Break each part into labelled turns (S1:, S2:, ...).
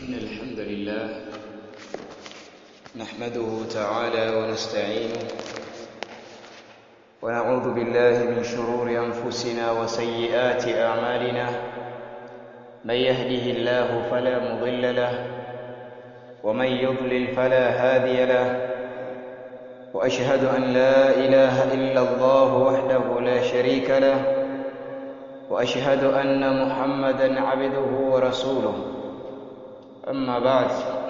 S1: إن الحمد لله نحمده تعالى ونستعينه ونعوذ بالله من شرور أنفسنا وسيئات أعمالنا من يهده الله فلا مضل له ومن يضلل فلا هادي له وأشهد أن لا إله إلا الله وحده لا شريك له واشهد ان محمدا عبده ورسوله اما بعد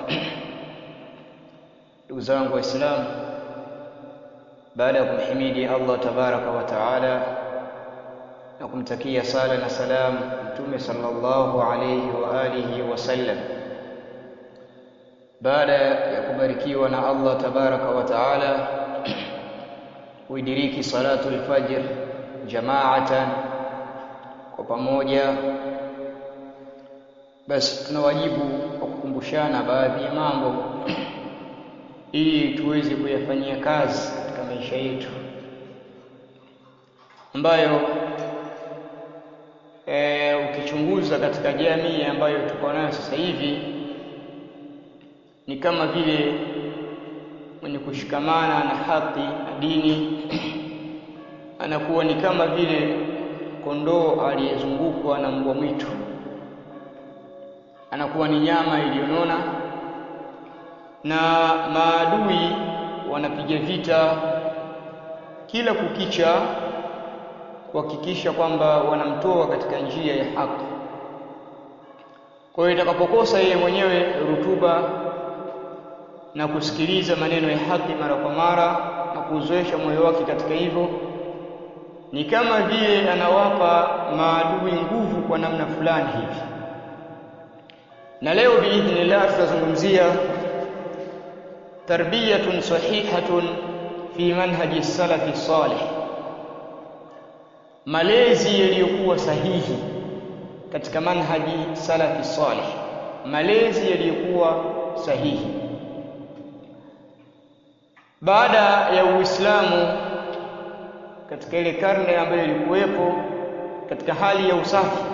S1: ndugu zangu waislamu baada ya kumhimidi allah tabaraka wa taala na kumtakia sala na salam mtume sallallahu alayhi wa alihi wasallam baada ya kubarikiwa na allah tabaraka wa taala kuidiriki salatu lfajr jamaatan kwa pamoja basi tuna wajibu wa kukumbushana baadhi ya mambo ili tuweze kuyafanyia kazi katika maisha yetu ambayo e, ukichunguza katika jamii ambayo tuko nayo sasa hivi ni kama vile mwenye kushikamana na haki na dini anakuwa ni kama vile kondoo aliyezungukwa na mbwa mwitu anakuwa ni nyama iliyonona na maadui wanapiga vita kila kukicha kuhakikisha kwamba wanamtoa katika njia ya haki kwa hiyo itakapokosa yeye mwenyewe rutuba na kusikiliza maneno ya haki mara kwa mara na kuuzoesha moyo wake katika hivyo ni kama vile anawapa maadui nguvu kwa namna fulani hivi na leo biidhnillah tutazungumzia tarbiyatun sahihatun fi manhaji salafi salih malezi yaliyokuwa sahihi katika manhaji salafi salih malezi yaliyokuwa sahihi baada ya uislamu katika ile karne ambayo ilikuwepo katika hali ya usafi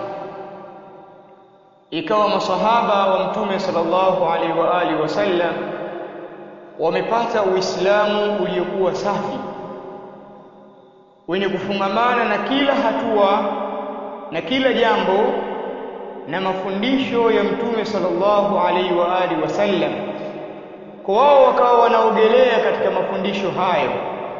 S1: ikawa masahaba wa mtume sallallahu alaihi wa alihi wasallam wamepata uislamu uliokuwa safi wenye kufungamana na kila hatua na kila jambo na mafundisho ya mtume sallallahu alaihi wa alihi wasallam kwa wao wakawa wanaogelea katika mafundisho hayo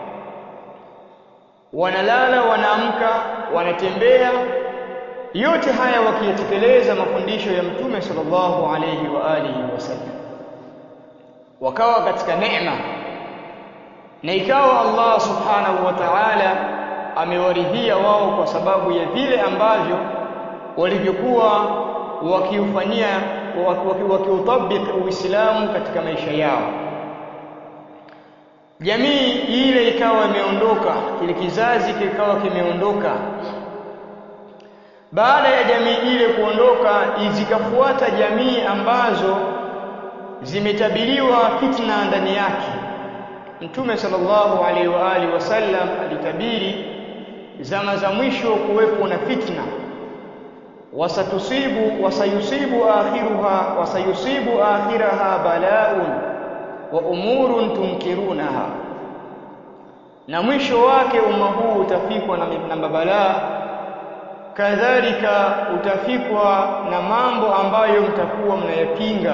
S1: wanalala wanaamka wanatembea yote haya wakiyatekeleza mafundisho ya mtume sallallahu alayhi wa alihi wasallam wakawa katika neema na ikawa Allah subhanahu wa ta'ala amewaridhia wao kwa sababu ya vile ambavyo walivyokuwa wakiufanyia wakiutabik Uislamu katika maisha yao jamii ile ikawa imeondoka kile kizazi kikawa kimeondoka baada ya jamii ile kuondoka zikafuata jamii ambazo zimetabiriwa fitna ndani yake mtume sallallahu alaihi wa alihi wasallam alitabiri zama za mwisho kuwepo na fitna wasatusibu wasayusibu akhiruha wasayusibu akhiraha balaun wa umurun tunkirunaha na mwisho wake umma huu utafikwa na, na mabalaa kadhalika utafikwa na mambo ambayo mtakuwa mnayapinga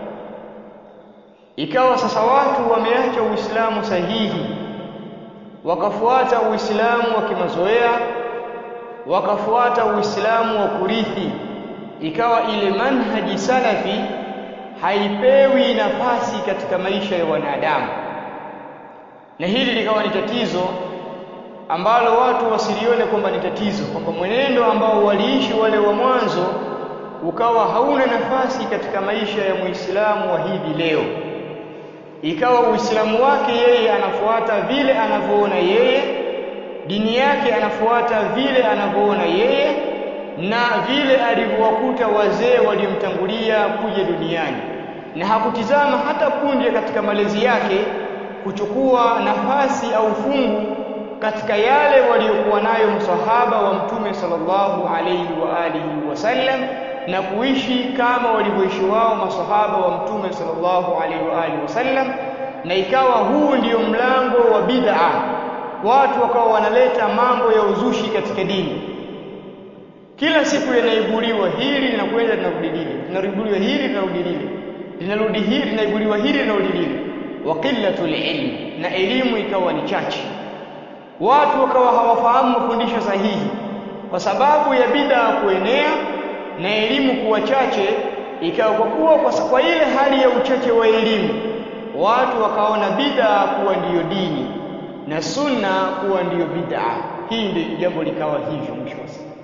S1: ikawa sasa watu wameacha uislamu sahihi wakafuata uislamu wa kimazoea wakafuata uislamu wa kurithi ikawa ile manhaji salafi haipewi nafasi katika maisha ya wanadamu na hili likawa ni tatizo ambalo watu wasilione kwamba ni tatizo kwamba mwenendo ambao waliishi wale wa mwanzo ukawa hauna nafasi katika maisha ya Muislamu wa hivi leo ikawa Uislamu wake yeye anafuata vile anavyoona yeye dini yake anafuata vile anavyoona yeye na vile alivyowakuta wazee waliomtangulia kuja duniani na hakutizama hata punde katika malezi yake kuchukua nafasi au fungu katika yale waliokuwa nayo msahaba wa mtume sallallahu alayhi wa alihi wasallam na kuishi kama walivyoishi wao masahaba wa mtume sallallahu alaihi wa alihi wasallam na ikawa huu ndio mlango wa bid'a watu wakawa wanaleta mambo ya uzushi katika dini kila siku yanaibuliwa hili linakwenda linarudi lile linaibuliwa hili linarudi lile linarudi hili linaibuliwa hili linarudi lile wa qillatul ilm na elimu ikawa ni chache watu wakawa hawafahamu mafundisho sahihi kwa sababu ya bid'a kuenea na elimu kuwa chache ikawa kwa kuwa kwa, kwa ile hali ya uchache wa elimu watu wakaona bid'a kuwa ndiyo dini na sunna kuwa ndiyo bid'a hii ndio jambo likawa hivyo mwisho wa siku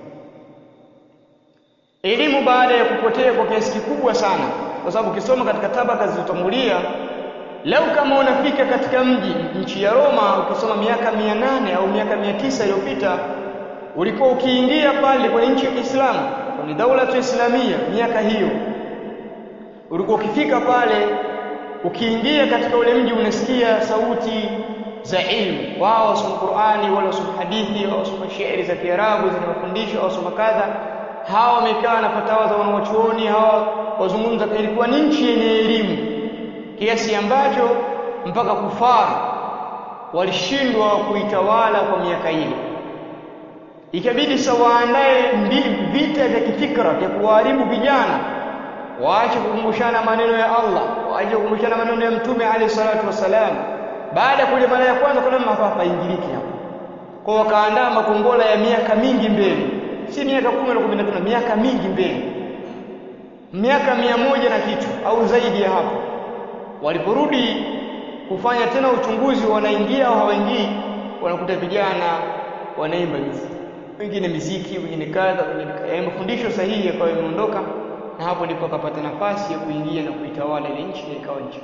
S1: elimu baada ya kupotea kwa kiasi kikubwa sana kwa sababu ukisoma katika tabaka zilizotangulia lau kama unafika katika mji nchi ya Roma ukisoma miaka mia nane au miaka mia tisa iliyopita ulikuwa ukiingia pale kwenye nchi ya Kiislamu kwenye daula tu islamia miaka hiyo ulikuwa ukifika pale ukiingia katika ule mji unasikia sauti za ilmu wao wasoma Qur'ani wala wasoma hadithi wao wasoma shairi za Kiarabu zinawafundisha wao wasoma kadha hawa wamekaa na fatawa za wanawachuoni hawa wazungumza ilikuwa ni nchi yenye elimu kiasi ambacho mpaka kufaru walishindwa kuitawala kwa miaka ile ikabidi sawaandae vita vya kifikra vya kuharibu vijana waache kukumbushana maneno ya Allah waache kukumbushana maneno ya mtume alayhi salatu wasalam baada ya kule mara ya kwanza kuna hapa hapa ingiliki hapo kwa wakaandaa makombola ya miaka mingi mbele si miaka 10 na 15 miaka mingi mbele miaka mia moja na kitu au zaidi ya hapo waliporudi kufanya tena uchunguzi wanaingia au hawaingii wanakuta vijana wanaimba miziki wengine miziki wengine kadha wengine kadha mafundisho sahihi yakawa yameondoka na hapo ndipo akapata nafasi ya kuingia na kuitawala ile nchi na ikawa nchi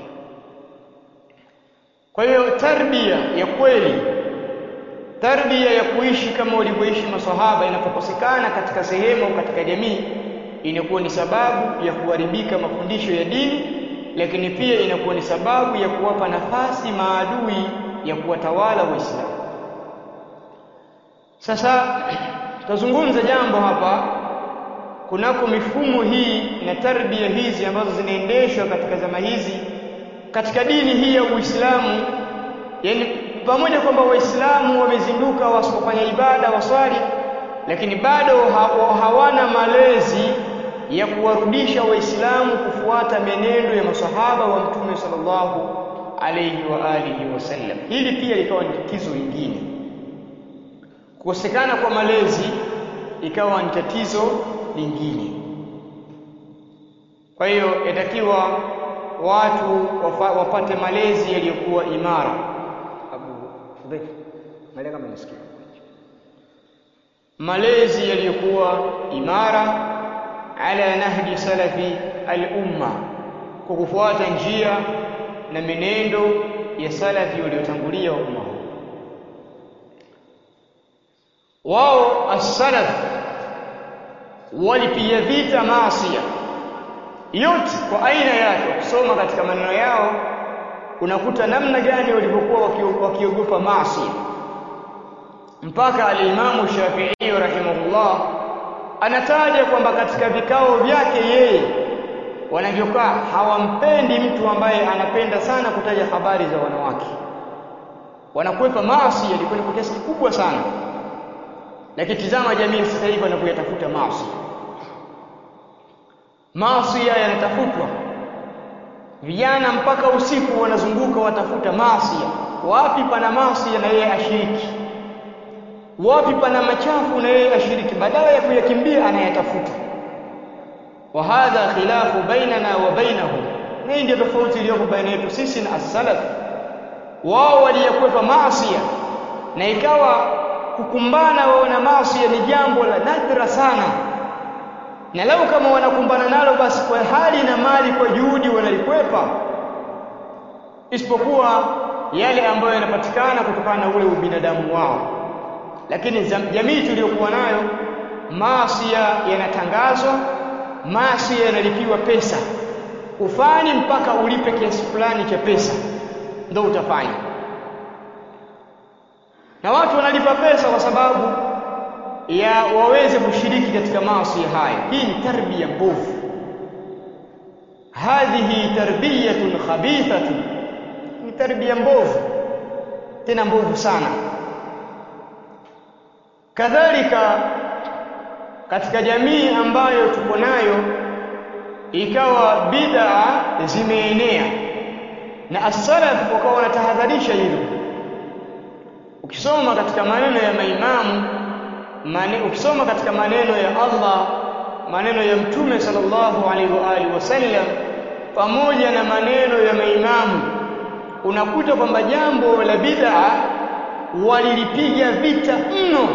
S1: kwa hiyo tarbia ya kweli tarbia ya kuishi kama walivyoishi maswahaba inapokosekana katika sehemu au katika jamii inakuwa ni sababu ya kuharibika mafundisho ya dini lakini pia inakuwa ni sababu ya kuwapa nafasi maadui ya kuwatawala waislamu sasa tutazungumza jambo hapa kunako mifumo hii na tarbia hizi ambazo zinaendeshwa katika zama hizi katika dini hii ya Uislamu yani pamoja kwamba waislamu wamezinduka wasipofanya ibada waswali lakini bado hawana malezi ya kuwarudisha waislamu kufuata menendo ya masahaba wa mtume sallallahu alayhi wa alihi wasallam hili pia likawa ni tatizo lingine kukosekana kwa malezi ikawa ni tatizo lingine kwa hiyo yatakiwa watu wapate malezi yaliyokuwa imara Abu Hudhaifa malezi kama nisikia malezi yaliyokuwa imara ala nahji salafi al-umma kwa kufuata njia na menendo ya salafi waliotangulia wa umma wao as-salaf walipiga vita maasiya yote kwa aina yake ukisoma katika maneno yao unakuta namna gani walivyokuwa wakiogopa maasi mpaka alimamu Shafi'i rahimahullah anataja kwamba katika vikao vyake yeye wanavyokaa hawampendi mtu ambaye anapenda sana kutaja habari za wanawake wanakwepa maasi yalikuwa kwa kiasi kikubwa sana lakini tizama jamii sasa hivi wanapoyatafuta maasi maasi yanatafutwa vijana mpaka usiku wanazunguka watafuta maasi wapi pana maasi na yeye ashiriki wapi pana machafu na yeye ashiriki badala ya kuyakimbia anayatafuta wa hadha khilafu bainana wa bainahum hii ndio tofauti iliyoko baina yetu sisi na as-salaf wao waliyakwepa maasi na ikawa kukumbana wao na maasi ni jambo la nadra sana na lau kama wanakumbana nalo basi kwa hali na mali kwa juhudi wanalikwepa isipokuwa yale ambayo yanapatikana kutokana na ule ubinadamu wao lakini jamii tuliyokuwa nayo maasi yanatangazwa maasi yanalipiwa pesa ufanye mpaka ulipe kiasi fulani cha pesa ndio utafanya na watu wanalipa pesa kwa sababu ya waweze kushiriki katika maasi haya hii ni tarbia mbovu hadhihi tarbiyatun khabithatun ni tarbia mbovu tena mbovu sana kadhalika katika jamii ambayo tuko nayo ikawa bid'a zimeenea na as-salaf wakawa wanatahadharisha hilo ukisoma katika maneno ya maimamu mane, ukisoma katika maneno ya Allah maneno ya mtume sallallahu alaihi wa alihi wasallam pamoja na maneno ya maimamu unakuta kwamba jambo la bid'a walilipiga vita mno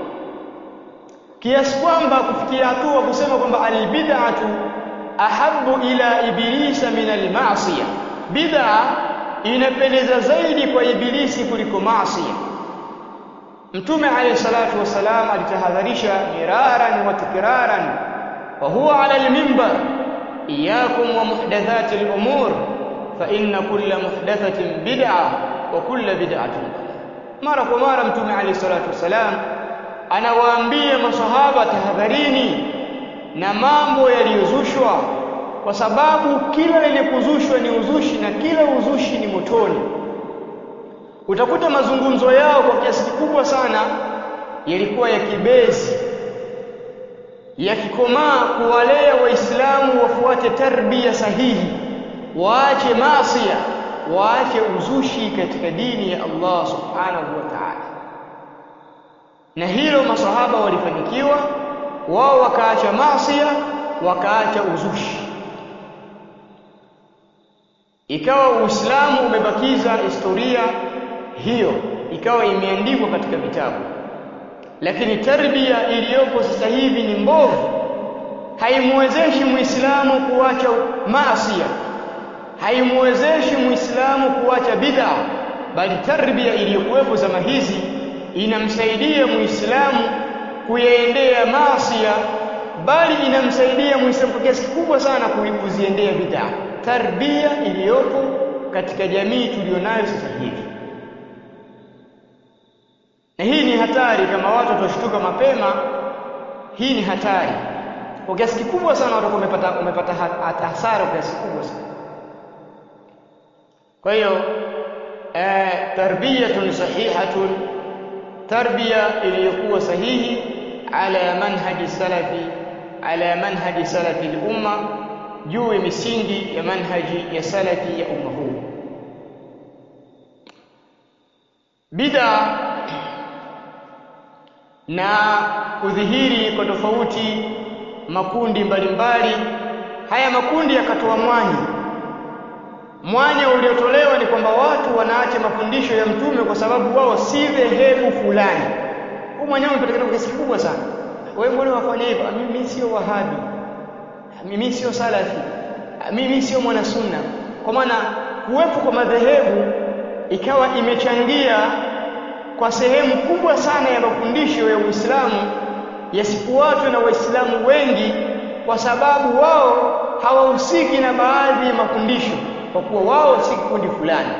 S1: kiasi kwamba kufikia hatua kusema kwamba albid'atu ahabbu ila ibilisa min almasiya bid'a inapendeza zaidi kwa ibilisi kuliko maasi mtume alayhi salatu wasalam alitahadharisha miraran wa tikraran wa huwa ala alminbar iyyakum wa muhdathati alumur fa inna kulla muhdathatin bid'a wa kulla bid'atin mara kwa mara mtume alayhi salatu wasalam anawaambia masahaba tahadharini na mambo yaliyozushwa kwa sababu kila lenye kuzushwa ni uzushi na kila uzushi ni motoni utakuta mazungumzo yao kwa kiasi kikubwa sana yalikuwa ya kibezi yakikomaa kuwalea waislamu wafuate tarbia sahihi waache masia waache uzushi katika dini ya Allah subhanahu wa ta'ala na hilo masahaba walifanikiwa wao wakaacha masia wakaacha uzushi ikawa uislamu umebakiza historia hiyo ikawa imeandikwa katika vitabu lakini tarbia iliyopo sasa hivi ni mbovu haimwezeshi muislamu kuacha maasia haimwezeshi muislamu kuacha bid'a bali tarbia iliyokuwepo zama hizi inamsaidia muislamu kuyaendea maasia bali inamsaidia muislamu kwa kiasi kikubwa sana kuziendea bid'a tarbia iliyopo katika jamii tulionayo sasa hivi na hii ni hatari kama watu watashtuka mapema hii ni hatari kwa kiasi kikubwa sana watu wamepata wamepata hasara kwa kiasi kikubwa sana kwa hiyo eh, tarbiyatun sahihatun tarbia iliyokuwa sahihi ala manhaji salafi ala manhaji salafi al-umma juu ya misingi ya manhaji ya salafi ya umma huu bid'a na kudhihiri kwa tofauti makundi mbalimbali haya makundi yakatoa mwanya mwanya uliotolewa ni kwamba watu wanaacha mafundisho ya mtume kwa sababu wao si dhehebu fulani huu mwanya umepatikana kwa kiasi kikubwa sana wewe mbona wafanya hivyo mimi sio wahabi mimi sio salafi mimi sio mwana sunna kwa maana kuwepo kwa madhehebu ikawa imechangia kwa sehemu kubwa sana ya mafundisho ya Uislamu yasifuatwe na Waislamu wengi kwa sababu wao hawahusiki na baadhi ya mafundisho kwa kuwa wao si kikundi fulani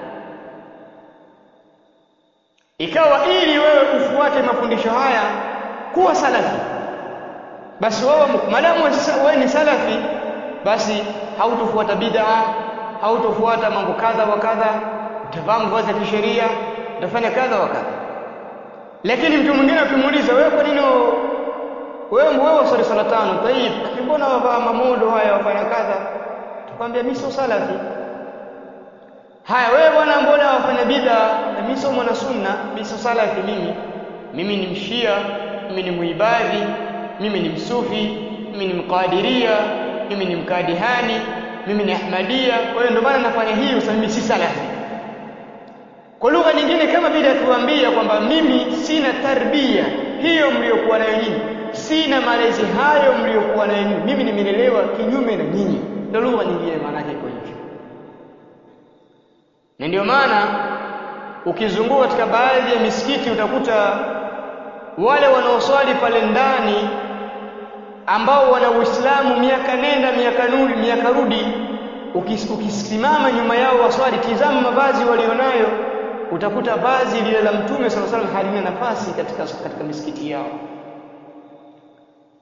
S1: ikawa ili wewe ufuate mafundisho haya kuwa salafi basi wewe madamu wewe ni salafi basi hautofuata bid'a hautofuata mambo kadha wa kadha utavaa mavazi ya kisheria utafanya kadha wa kadha lakini mtu mwingine ukimuuliza wewe kwa nini wewe wewe swali sala tano tayib mbona wavaa mamodo haya wafanya kadha tukwambia mimi sio salafi haya wewe bwana mbona wafanya bid'a na mimi sio mwana sunna mimi sio salafi mimi mimi ni mshia mimi ni muibadhi mimi ni msufi mimi ni mqadiria mimi ni mkadihani mimi ni ahmadia kwa hiyo ndio maana nafanya hii usema mimi si salafi kwa lugha nyingine kama vile atuambia kwamba mimi sina tarbia hiyo mliokuwa nayo nyinyi sina malezi hayo mliokuwa nayo nyinyi mimi nimelelewa kinyume na nyinyi ndio lugha nyingine maana yake iko hivyo na ndio maana ukizunguka katika baadhi ya misikiti utakuta wale wanaoswali pale ndani ambao wana Uislamu miaka nenda miaka nuri miaka rudi ukisimama nyuma yao waswali tizama mavazi walionayo utakuta vazi lile la mtume sallallahu alaihi wasallam halina nafasi katika katika misikiti yao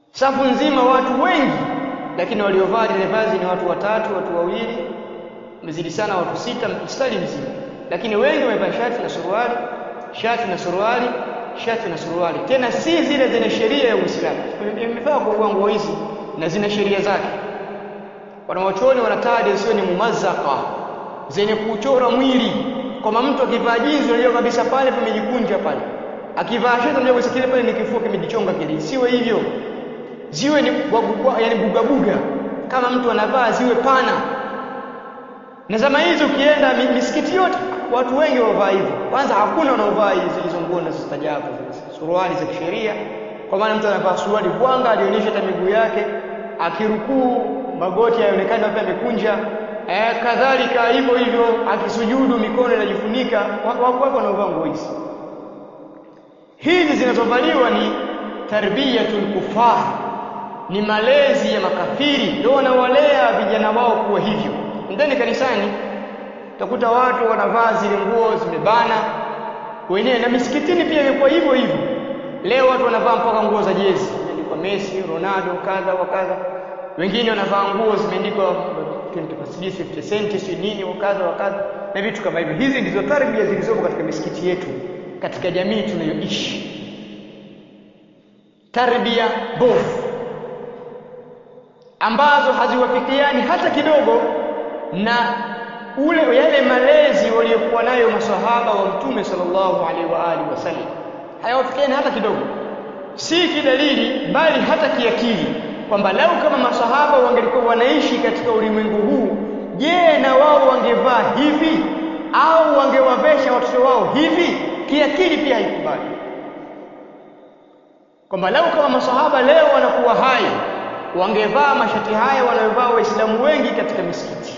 S1: safu nzima watu wengi lakini waliovaa lile vazi ni watu watatu watu wawili mzidi sana watu sita mstari mzima lakini wengi wamevaa shati na suruali shati na suruali shati na suruali tena si zile zenye sheria ya Uislamu imevaa kwa nguo hizi na zina sheria zake wanawachuoni wanataja sio ni mumazzaka zenye kuchora mwili kwamba mtu akivaa jinsi unajua kabisa pale pamejikunja pale akivaa shati unajua kabisa kile pale ni kifua kimejichonga kile siwe hivyo ziwe ni yani buga buga kama mtu anavaa ziwe pana na zama hizi ukienda misikiti yote watu wengi wavaa hivyo kwanza hakuna wanaovaa hizo nguo na zistajabu suruali za kisheria kwa maana mtu anavaa suruali bwanga alionyesha hata miguu yake akirukuu magoti yaonekana hapa yamekunja eh, kadhalika hivyo hivyo akisujudu mikono inajifunika wako wako wanaovaa nguo hizi hizi zinazovaliwa ni tarbiyatul kufar ni malezi ya makafiri ndio wanawalea vijana wao kuwa hivyo ndani kanisani utakuta watu wanavaa zile nguo zimebana wenyewe na misikitini pia imekuwa hivyo hivyo leo watu wanavaa mpaka nguo za jezi imeandikwa Messi Ronaldo kadha wa kadha wengine wanavaa nguo zimeandikwa 50 cent si nini kadha wa kadha na vitu kama hivyo hizi ndizo tarbia zilizopo katika misikiti yetu katika jamii tunayoishi tarbia bovu ambazo haziwafikiani hata kidogo na ule yale malezi waliokuwa nayo masahaba wa mtume sallallahu alaihi wa alihi wasallam hayawafikiani hata kidogo si kidalili bali hata kiakili kwamba lau kama masahaba wangelikuwa wanaishi katika ulimwengu huu je na wao wangevaa hivi au wangewavesha watoto wao hivi kiakili pia haikubali kwamba lau kama masahaba leo wanakuwa hai wangevaa mashati haya wanayovaa waislamu wengi katika misikiti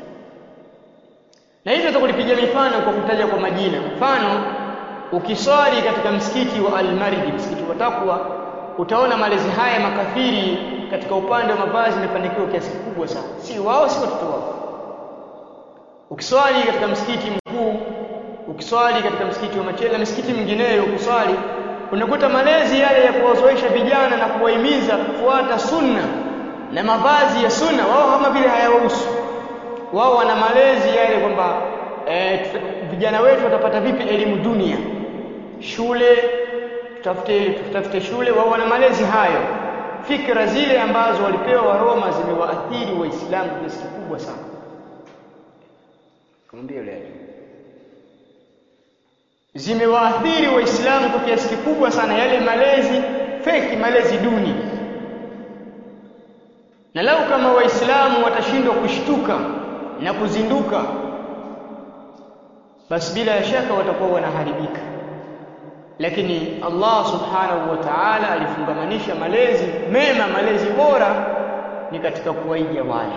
S1: na hivyo tutakulipigia mifano kwa kutaja kwa majina mfano ukiswali katika msikiti wa Al-Maridi msikiti wa Takwa utaona malezi haya makafiri katika upande wa mavazi imefanikiwa kiasi kikubwa sana si wao si watoto wao ukiswali katika msikiti mkuu ukiswali katika msikiti wa Machela misikiti mingineyo ukiswali unakuta malezi yale ya kuwazoesha vijana na kuwahimiza kufuata sunna na mavazi ya sunna wao kama vile hayawahusu wao wana malezi yale kwamba e, vijana wetu watapata vipi elimu dunia shule tutafute tutafute shule wao wana malezi hayo fikra zile ambazo walipewa wa Roma zimewaathiri waislamu kiasi kikubwa sana kamwambia yule zimewaathiri waislamu kwa kiasi kikubwa sana yale malezi feki malezi duni na lau kama waislamu watashindwa kushtuka na kuzinduka basi bila shaka watakuwa wanaharibika lakini Allah subhanahu wa ta'ala alifungamanisha malezi mema malezi bora ni katika kuwaiga wale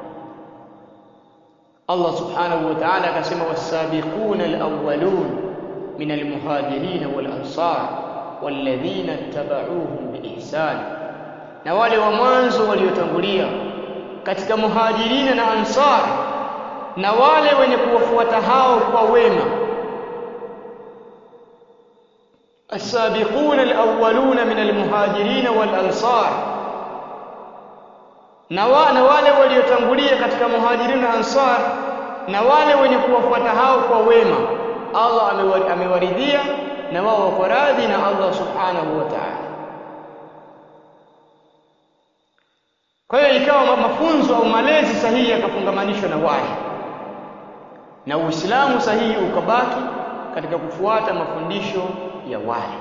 S1: Allah subhanahu wa ta'ala akasema was-sabiquna al-awwalun min al-muhajirin wal-ansar walladhina ittaba'uuhum biihsan na wale wa mwanzo waliotangulia katika muhajirina na ansar na wale wenye kuwafuata hao kwa wema السابقون الأولون من المهاجرين والأنصار na wale waliotangulia katika muhajirin na ansar na wale wenye kuwafuata hao kwa wema Allah amewaridhia na wao wako radhi na Allah subhanahu wa ta'ala kwa hiyo ikawa mafunzo au malezi sahihi yakafungamanishwa na wale na Uislamu sahihi ukabaki katika kufuata mafundisho ya wale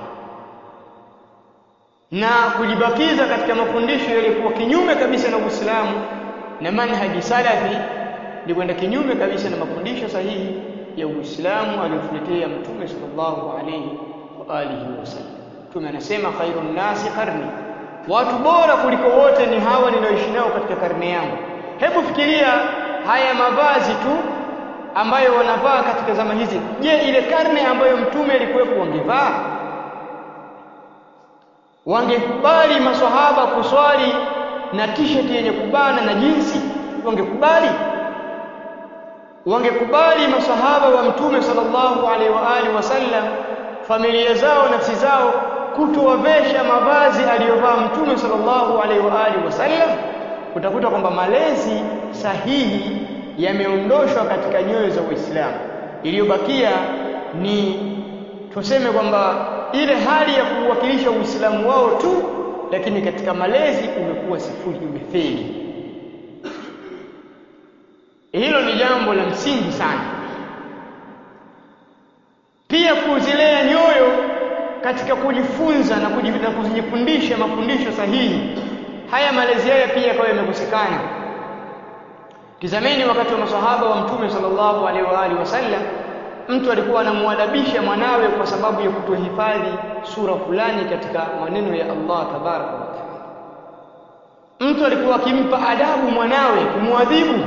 S1: na kujibakiza katika mafundisho yaliyokuwa kinyume kabisa na Uislamu na manhaji salafi ni kwenda kinyume kabisa na mafundisho sahihi ya Uislamu aliyotuletea Mtume sallallahu alayhi wa alihi wasallam. Mtume anasema khairun nasi qarni, watu bora kuliko wote ni hawa ninaoishi nao katika karne yangu. Hebu fikiria haya mavazi tu ambayo wanavaa katika zama hizi. Je, ile karne ambayo mtume alikuwepo wangevaa? Wangekubali maswahaba kuswali na t-shirt yenye kubana na jinsi? Wangekubali? Wangekubali maswahaba wa mtume sallallahu alaihi wa alihi wasallam familia zao nafsi zao kutowavesha mavazi aliyovaa mtume sallallahu alaihi wa alihi wasallam utakuta kwamba malezi sahihi yameondoshwa katika nyoyo za Uislamu iliyobakia ni tuseme kwamba ile hali ya kuwakilisha Uislamu wao tu lakini katika malezi umekuwa sifuri umefeli hilo ni jambo la msingi sana pia kuzilea nyoyo katika kujifunza na kujifundisha mafundisho sahihi haya malezi haya pia yakawa yamekosekana tizameni wakati wa masahaba wa mtume sallallahu alaihi wa alihi wasallam mtu alikuwa anamwadabisha mwanawe kwa sababu ya kutohifadhi sura fulani katika maneno ya Allah tabaraka wa taala mtu alikuwa akimpa adabu mwanawe kumwadhibu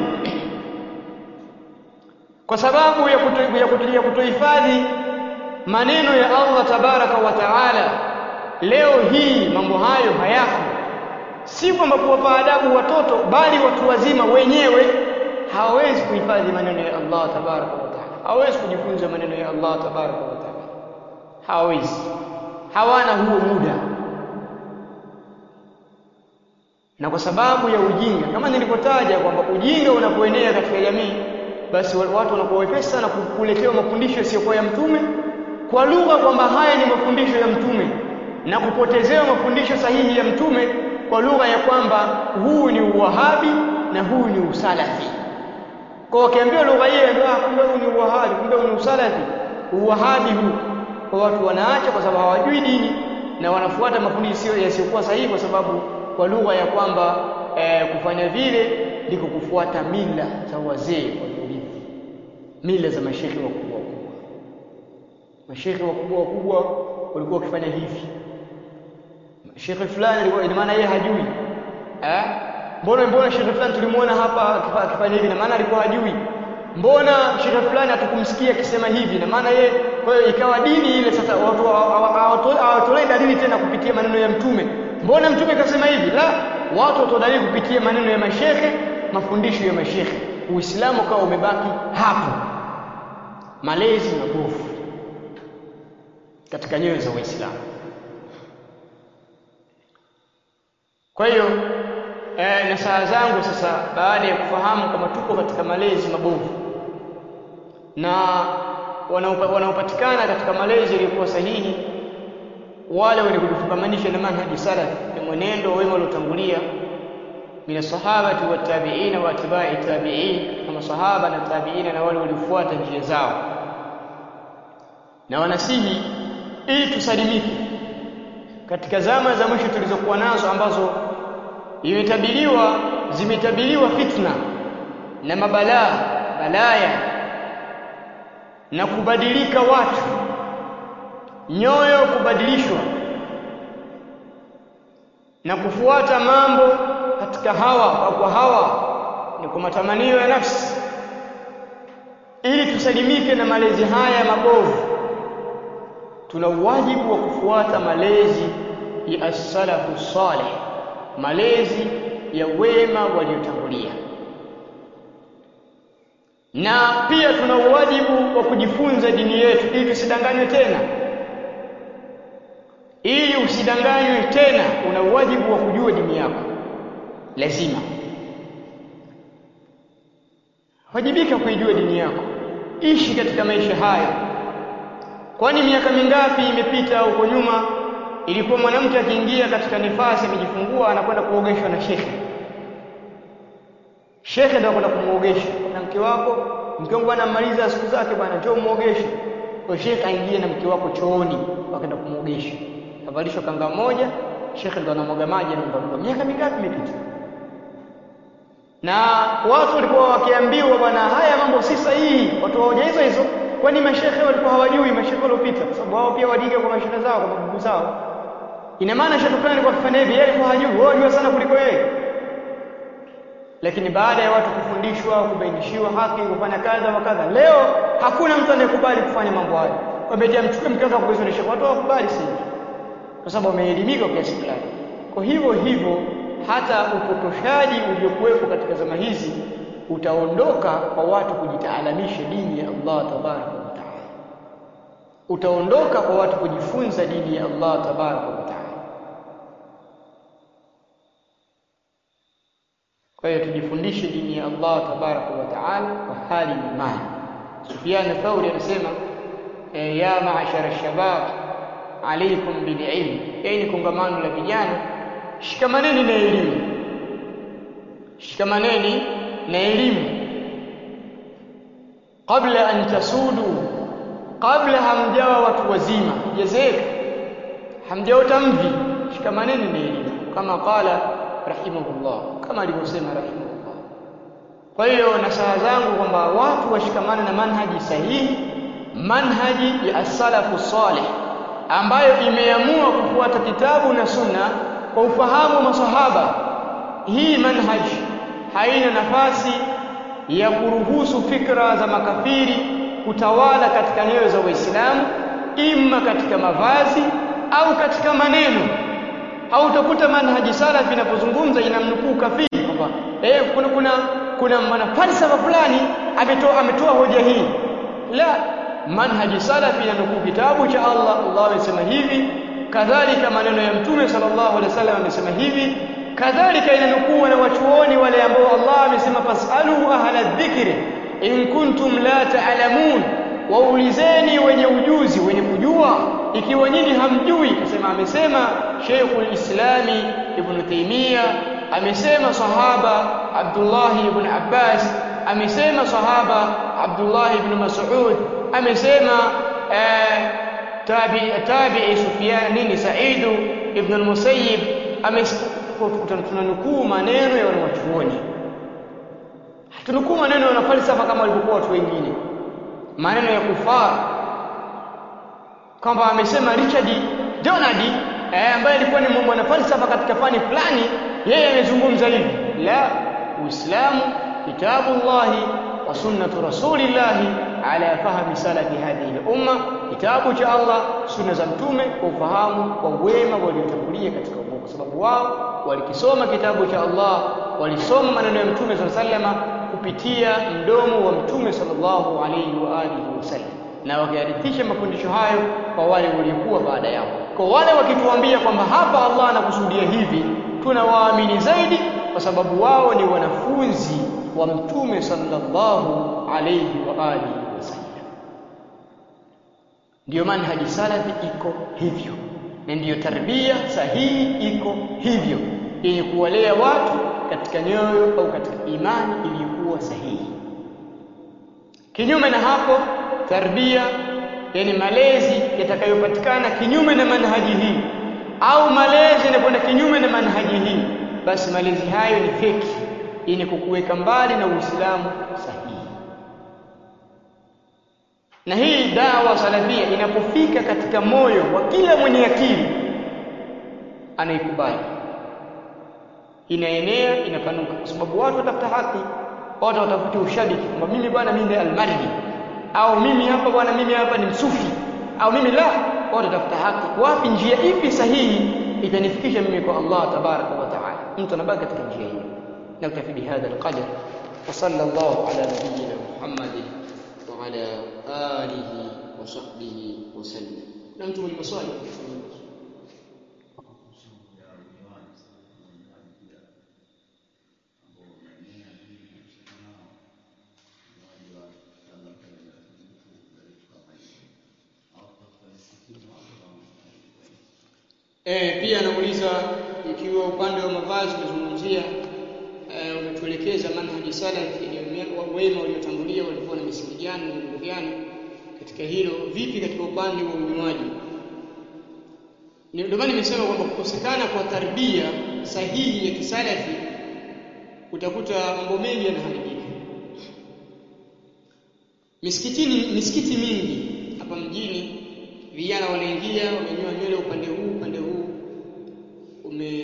S1: kwa sababu ya kuto, ya kuto, ya kutohifadhi maneno ya Allah tabaraka wa taala leo hii mambo hayo hayako si kwamba kuwapa adabu watoto bali watu wazima wenyewe hawawezi kuhifadhi maneno ya Allah tabaraka wa taala hawawezi kujifunza maneno ya Allah tabaraka wa taala hawawezi hawana huo muda na kwa sababu ya ujinga kama nilivyotaja kwamba ujinga unapoenea katika jamii basi watu wanakuwa wepesi sana kuletewa mafundisho yasiyokuwa ya mtume kwa lugha kwamba haya ni mafundisho ya mtume na kupotezewa mafundisho sahihi ya mtume kwa lugha ya kwamba huu ni uwahabi na huu ni usalafi kwa wakiambiwa lugha hiyo ndio ah kumbe huu ni uwahabi kumbe huu ni usalafi uwahabi huu kwa watu wanaacha kwa sababu hawajui dini na wanafuata mafundisho yasiyokuwa sahihi kwa sababu kwa lugha ya kwamba eh, kufanya vile ndiko kufuata mila za wazee waliorithi mila za mashehe wakubwa wakubwa mashehe wakubwa wakubwa walikuwa wakifanya hivi shekhe fulani alikuwa ina maana yeye hajui eh mbona mbona shekhe fulani tulimuona hapa akifanya hivi na maana alikuwa hajui mbona shekhe fulani hatukumsikia akisema hivi na maana yeye kwa hiyo ikawa dini ile sasa watu hawatolei dalili tena kupitia maneno ya mtume mbona mtume kasema hivi la watu watoa dalili kupitia maneno ya mashehe mafundisho ya mashehe uislamu ukawa umebaki hapo malezi mabovu katika nyoyo za waislamu Kwa hiyo eh, nasaha zangu sasa baada ya kufahamu kama tuko katika malezi mabovu na wanaopatikana katika malezi yaliyokuwa sahihi wale wenye kujifungamanisha na manhaji salaf ni mwenendo wema uliotangulia min sahabati wa tabi'ina wa atba'i tabi'in kama sahaba na tabi'ina na wale waliofuata njia zao na wanasihi ili tusalimike katika zama za mwisho tulizokuwa nazo ambazo imetabiriwa zimetabiriwa fitna na mabalaa balaya na kubadilika watu nyoyo kubadilishwa na kufuata mambo katika hawa au kwa hawa ni kwa matamanio ya nafsi ili tusalimike na malezi haya mabovu tuna wajibu wa kufuata malezi ya as-salafu salih malezi ya wema waliotangulia na pia tuna wajibu wa kujifunza dini yetu ili tusidanganywe tena ili usidanganywe tena una wajibu wa kujua dini yako lazima wajibika kuijua dini yako ishi katika maisha haya kwani miaka mingapi imepita huko nyuma ilikuwa mwanamke akiingia katika nifasi amejifungua anakwenda kuogeshwa na shekhe shekhe ndio anakwenda kumuogesha na mke wako mke wangu anamaliza siku zake bwana njoo muogeshe kwa shekhe aingie na mke wako chooni wakaenda kumuogesha avalishwa kanga moja shekhe ndo anamwaga maji anaondoka miaka mingapi imepita na watu walikuwa wakiambiwa bwana haya mambo si sahihi watu waoja hizo hizo kwani mashehe walikuwa hawajui mashehe waliopita kwa sababu wao pia wadiga kwa mashehe zao kwa mabubu zao ina maana shehe fulani alikuwa akifanya hivi yeye alikuwa hajui wao wajua sana kuliko yeye lakini baada ya watu kufundishwa kubainishiwa haki kufanya kadha wa kadha leo hakuna mtu anayekubali kufanya mambo hayo wametia mchukue mke wako kuizonesha watu hawakubali si kwa sababu wameelimika kwa kiasi fulani kwa hivyo hivyo hata upotoshaji uliokuwepo katika zama hizi utaondoka kwa watu kujitaalamisha dini ya Allah tabaraka wa taala utaondoka kwa watu kujifunza dini ya Allah tabaraka wa taala kwa hiyo tujifundishe dini ya Allah tabaraka wa taala kwa hali na mali Sufyan Thauri anasema e, ya maashara shabab alaikum bililm yani kongamano la vijana shikamaneni na elimu shikamaneni na elimu kabla an tasudu kabla hamjawa watu wazima jezeka hamjaota mvi shikamaneni na elimu kama qala rahimahullah kama alivyosema rahimahullah kwa hiyo nasaha zangu kwamba watu washikamane na manhaji sahihi manhaji ya as-salafu salih ambayo imeamua kufuata kitabu na sunna kwa ufahamu wa masahaba hii manhaji haina nafasi ya kuruhusu fikra za makafiri kutawala katika nyoyo za Waislamu imma katika mavazi au katika maneno au utakuta manhaji salafi inapozungumza inamnukuu kafiri kwamba eh kuna kuna kuna mwanafalsafa fulani ametoa ametoa hoja hii la manhaji salafi inanukuu kitabu cha Allah Allah amesema hivi kadhalika maneno ya mtume sallallahu alaihi wasallam amesema hivi kadhalika inanukuu na wachuoni wale ambao Allah amesema fasalu ahla dhikri in kuntum la ta'lamun waulizeni wenye ujuzi wenye kujua ikiwa nyinyi hamjui kasema amesema Sheikhul Islami Ibn Taymiyyah amesema sahaba Abdullah ibn Abbas amesema sahaba Abdullah ibn Mas'ud amesema eh, tabi tabi'i Sufyan nini Sa'id ibn al-Musayyib tunanukuu maneno ya wanachuoni hatunukuu maneno ya wanafalsafa kama walivyokuwa watu wengine maneno ya kufar kwamba amesema Richard Donald eh, ambaye alikuwa ni mwanafalsafa katika fani fulani yeye amezungumza hivi la uislamu kitabullahi wa sunnatu rasulillahi ala fahmi salafi hadhihi al-umma kitabu cha Allah sunna za mtume kwa ufahamu kwa wema waliotangulia katika umma kwa sababu wao walikisoma kitabu cha Allah walisoma maneno ya mtume sallallahu alaihi wasallam kupitia mdomo wa mtume sallallahu alaihi wa alihi wasallam na wakayarithisha mafundisho hayo kwa wale waliokuwa baada yao kwa wale wakituambia kwamba hapa Allah anakusudia hivi tunawaamini zaidi kwa sababu wao ni wanafunzi wa mtume sallallahu alayhi wa alihi wasallam ndiyo manhaji salafi iko hivyo na ndiyo tarbia sahihi iko hivyo yenye kuwalea watu katika nyoyo au katika imani iliyokuwa sahihi kinyume na hapo tarbia yani malezi yatakayopatikana kinyume na manhaji hii au malezi yanakwenda kinyume na manhaji hii basi malezi hayo ni feki yenye kukuweka mbali na Uislamu sahihi na hii dawa salafia inapofika katika moyo wa kila mwenye akili anaikubali inaenea inapanuka kwa sababu watu watafuta haki watu watafuta ushabiki kwamba mimi bwana mimi almarji au mimi hapa bwana mimi hapa ni msufi au mimi la watu watafuta haki wapi njia ipi sahihi itanifikisha mimi kwa Allah tabaraka wa taala mtu anabaki katika njia hiyo نكتفي بهذا القدر وصلى الله على نبينا محمد وعلى آله وصحبه وسلم أنتم المصالح Eh, pia anauliza ikiwa upande wa mavazi umezungumzia eh, umetuelekeza manhaji salaf wema waliotangulia walikuwa na misingi gani na mambo gani katika hilo vipi katika upande wa unywaji ndio maana nimesema kwamba kukosekana kwa tarbia sahihi ya kisalafi utakuta mambo mengi yanaharibika misikitini misikiti mingi hapa mjini vijana wanaingia wamenyoa nywele upande huu upande huu ume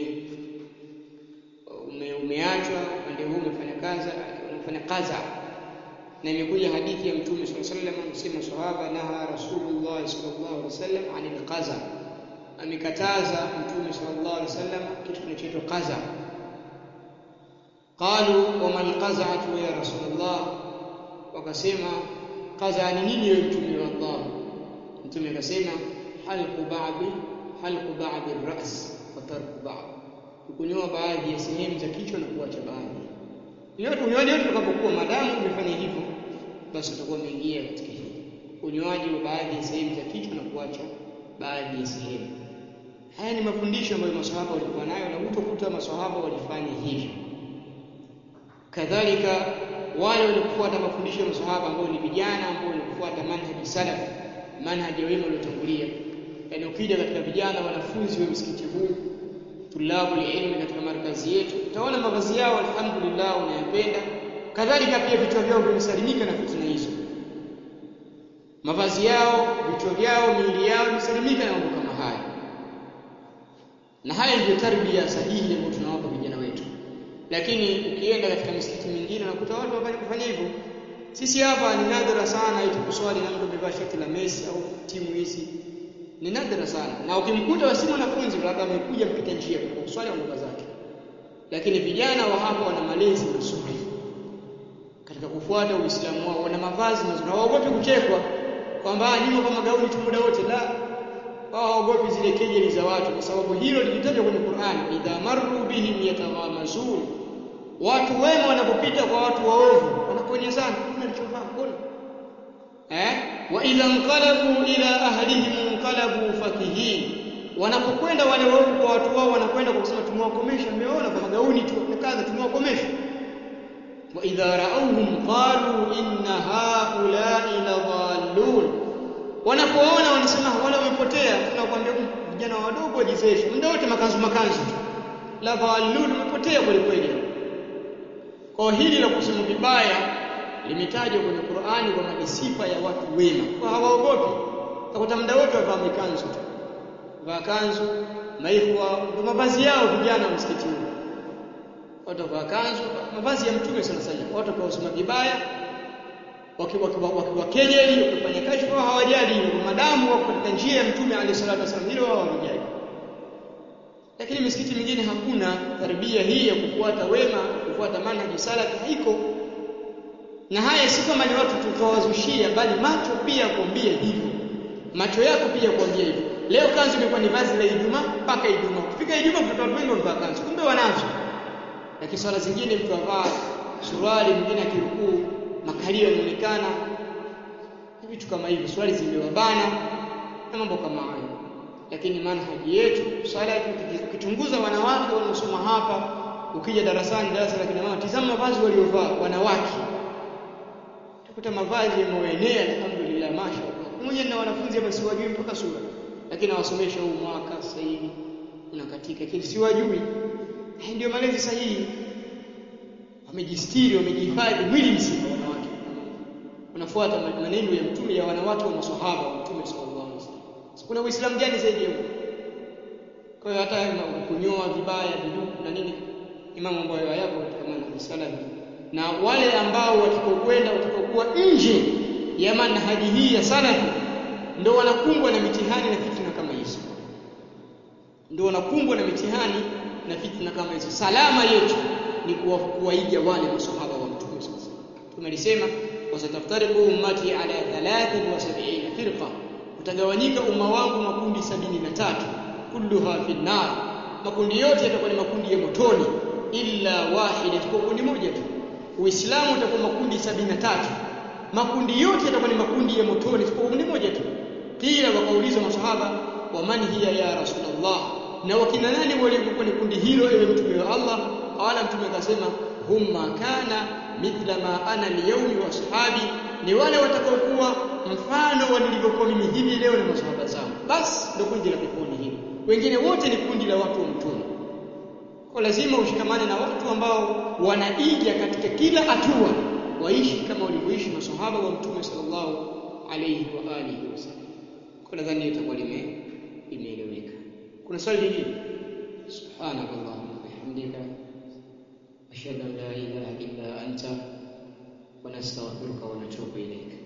S1: ume umeachwa upande huu umefanya kaza umefanya kaza na imekuja hadithi ya mtume sallallahu alaihi wasallam amesema sahaba naha rasulullah sallallahu alaihi wasallam anil qaza amekataza mtume sallallahu alaihi wasallam kitu kinachoitwa qaza qalu wama alqaza'atu ya rasulullah wakasema qaza ni nini wewe mtume wa Allah mtume akasema halqu ba'di halqu ba'di ar-ra's wa tarku ba'd kunyoa baadhi ya sehemu za kichwa na kuacha baadhi yote unyoaji wote utakapokuwa madamu umefanya hivyo basi utakuwa umeingia katika hili unyoaji wa baadhi ya sehemu za kichwa na kuacha baadhi ya sehemu haya ni mafundisho ambayo maswahaba walikuwa nayo na utakuta maswahaba walifanya hivyo kadhalika wale waliofuata mafundisho ya maswahaba ambao ni vijana ambao walikufuata manhaji salaf manhaji ya wema waliotangulia yaani ukija katika vijana wanafunzi wa msikiti huu tulabu ilmi katika markazi yetu utaona mavazi yao alhamdulillah unayapenda kadhalika pia vichwa vyao vimesalimika na fitna hizo mavazi yao vichwa vyao miili yao imesalimika na mambo kama haya na haya ndio tarbia sahihi ambayo tunawapa vijana wetu lakini ukienda katika misikiti mingine unakuta watu wafanya kufanya hivyo sisi hapa ni nadra sana eti kuswali na mtu amevaa shati la Messi au timu hizi ni nadra sana na ukimkuta wasi mwanafunzi labda amekuja mpita njia kwa kuswali ondoka zake lakini vijana wa hapa wana malezi mazuri katika kufuata Uislamu wao wana mavazi mazuri hawaogopi kuchekwa kwamba nimo kwa magauni tu muda wote la wao hawaogopi zile kejeli za watu kwa sababu hilo lilitajwa kwenye Qur'an idha marru bihim yataghamazun watu wema wanapopita kwa watu waovu wanaponyezana kuna alichovaa mbona eh wa idha inqalabu ila ahlihim inqalabu fakihin wanapokwenda wale waovu kwa watu wao wanakwenda kwa kusema tumewakomesha mmeona kwa magauni tu kadha tumewakomesha wa idha ra'awhum qalu inna haula'i ladhallun wanapoona wanasema wale wamepotea tunakwambia vijana wadogo wajizeshe muda wote makanzu makanzu tu ladhallun wamepotea kweli kweli kwa hili la kusema vibaya limetajwa kwenye Qur'ani kwamba ni sifa ya watu wema kwa hawaogopi utakuta muda wote wavaa mikanzu tu vaa kanzu maihwa ndio mavazi yao vijana wa msikiti huu watu wavaa kanzu mavazi ya mtume sana sana watu wakaosoma vibaya wakiwakejeli wakifanya kashfa hawajali hilo madamu wako katika njia ya mtume alayhi salatu wasallam hilo wao hawajali lakini misikiti mingine hakuna tarbia hii ya kufuata wema kufuata manhaji salafi haiko na haya si kama ni watu tutawazushia bali macho pia kuambia hivyo macho yako pia kuambia hivyo leo kanzu imekuwa ni vazi la Ijumaa mpaka Ijumaa kufika Ijumaa mtoto watu wengi wamevaa kanzu kumbe wanazo lakini swala zingine mtu avaa suruali mwingine akirukuu makalio yanaonekana vitu kama hivyo swali zimewabana na mambo kama hayo lakini manhaji yetu swala ukichunguza wanawake wanaosoma hapa ukija darasani darasa la kina mama tizama mavazi waliovaa wanawake utakuta mavazi yameenea alhamdulillah mashaallah mmoja na wanafunzi hapa siwajui mpaka sura lakini nawasomesha huu mwaka sasa hivi unakatika lakini siwajui ndio malezi sahihi wamejistiri wamejihifadhi mwili mzima wanawake unafuata maneno ya mtume ya wanawake wa maswahaba wa mtume sallallahu alaihi wasallam kuna uislamu gani zaidi ya huo kwa hiyo hata kunyoa vibaya viduku na nini ni mambo ambayo hayapo katika manhaji salafi na wale ambao watakaokwenda watakaokuwa nje ya manhaji hii ya salafi ndio wanakumbwa na mitihani na fitna kama hizo ndio wanakumbwa na mitihani na fitna kama hizo salama yetu ni kuwaiga wale masahaba wa mtume sasa tumelisema wasataftariqu ummati ala 73 firqa utagawanyika umma wangu makundi sabini na tatu kulluha fi nar makundi yote yatakuwa ni makundi ya motoni illa wahida itakuwa kundi moja tu uislamu utakuwa makundi sabini na tatu makundi yote yatakuwa ni makundi ya motoni itakuwa kundi moja tu kila wakaulizwa masahaba wa man hiya ya rasulullah na wakina nani waliokuwa ni kundi hilo ewe mtume wa Allah qala mtume akasema humma kana mithla ma ana liyawmi wa ashabi ni wale watakaokuwa mfano wa nilivyokuwa mimi hivi leo na masahaba zangu basi ndio kundi la peponi hili wengine wote ni kundi la watu wa mtume kwa lazima ushikamane na watu ambao wanaiga katika kila hatua waishi kama walivyoishi masahaba wa mtume sallallahu alayhi wa alihi wasallam kwa nadhani itakuwa lime imeeleweka kuna swali lingine subhanakallahumma bihamdika ashhadu an la ilaha illa anta wa nastaghfiruka wa natubu ilayk